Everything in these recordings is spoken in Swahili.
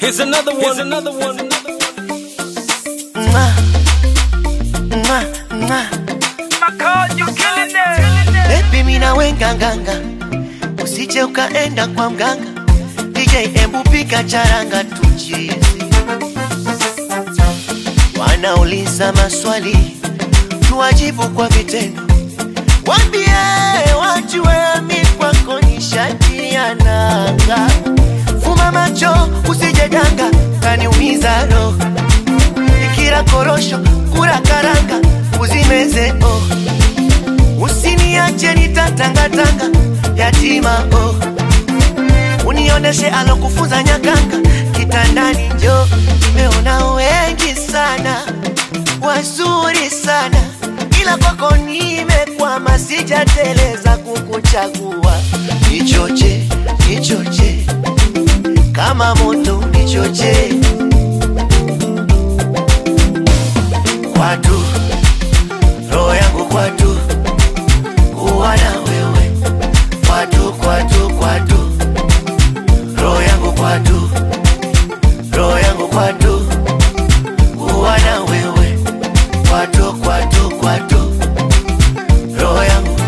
Here's another one. Here's another one. Mwah. Mwah, mwah. Baby mina wenganganga, usije ukaenda kwa mganga. DJ embu pika charanga tuchizi. Wanauliza maswali, tuwajibu kwa vitendo. Wambie wajue mi kwako ni shati ya nanga. Fuma macho usije danga, kaniumiza roho ikira korosho kura karanga uzimeze oh. Usiniache nitatangatanga yatima oh. Unioneshe alokufunza nyakanga kitandani njo nimeona wengi sana wazuri sana ila kwako nimekwama sijateleza kukuchagua nichoche nichoche kama moto nichoche kwatu roho yangu kwatu kuwa na wewe kwatu kwatu kwatu roho yangu kwatu roho yangu kwatu kuwa na wewe kwatu kwatu kwatu roho yangu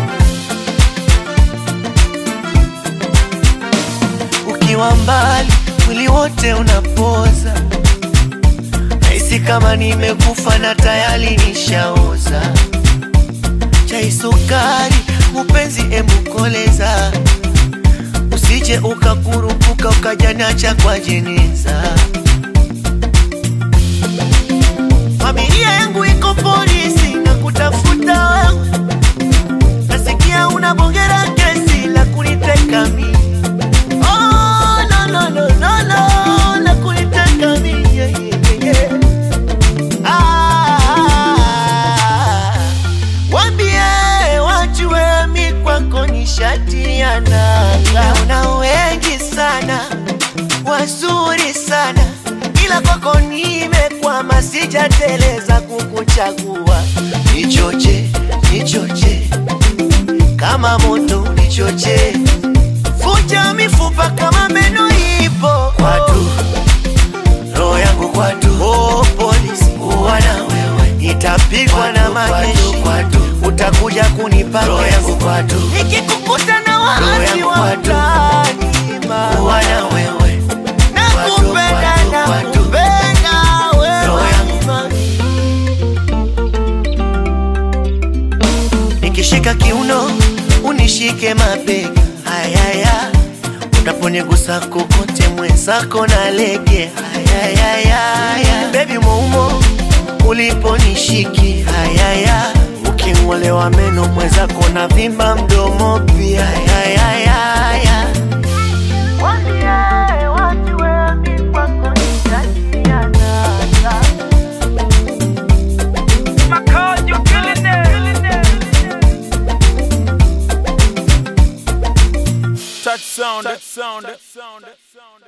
ukiwa mbali mwili wote unapoza Nahisi kama nimekufa na tayari nishaoza. Chai sukari, upenzi emukoleza, usije ukakurupuka ukajanacha kwa jeneza. Familia yangu iko polisi na kutafuta wewe, nasikia unabongera kesi la kuniteka mimi. Oh, no, no, no, no, no, la kuniteka mimi, yeah, yeah, yeah. Ah, wambie wajue mi kwako ni shati ya nanga. Una wengi sana wazuri sana, ila kwako nimekwama, sijateleza kukuchagua. Nichoche, nichoche kama moto, nichoche vunja mifupa kama meno ipo kwatu roho yangu kwatu, oh, polisi kuwa na wewe, itapigwa na majeshi utakuja kunipa roho yangu kwatu, nikikukuta na waasi wa mtaani kuwa na wewe, nakupenda nakupenda wewe mami. nikishika kiuno unishike mabega ayaya unaponigusa kokote mwenzako na lege ayayaya bebi moumo uliponishiki ayaya uking'olewa meno mwenzako na vimba mdomo pia ayayaya Touch sound. Touch sound. Touch sound.